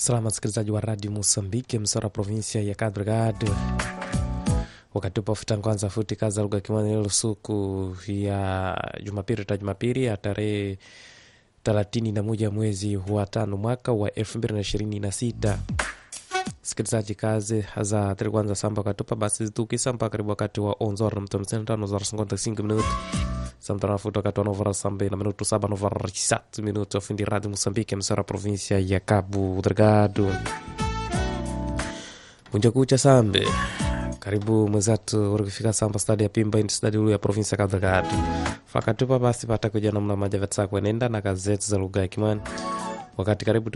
Salama msikilizaji wa radio Mosambiki, msora provinsia ya Cabo Delgado. Wakati upo futa kwanza futi kaza lugha kimwani siku ya Jumapili ta Jumapili ya tarehe thelathini na moja mwezi wa tano mwaka wa elfu mbili na ishirini na sita. Sikilizaji, kazi za tari kwanza samba katupa basi zitukisa mpaka karibu wakati wa onzora mtamseni tano zora sinkonta singi minuti samtana futa wakati wa novara sambe na minuto saba novara satu minuto fundi radio Mosambiki msara provinsia ya Cabo Delgado. Munja kucha sambe karibu mwezatu urikufika samba stadi ya pimba indi stadi ulu ya provinsia ya Cabo Delgado fakatupa basi pata kuja namna maja vatsa kwenenda na kazi zetu za lugha ya Kimani wakati karibu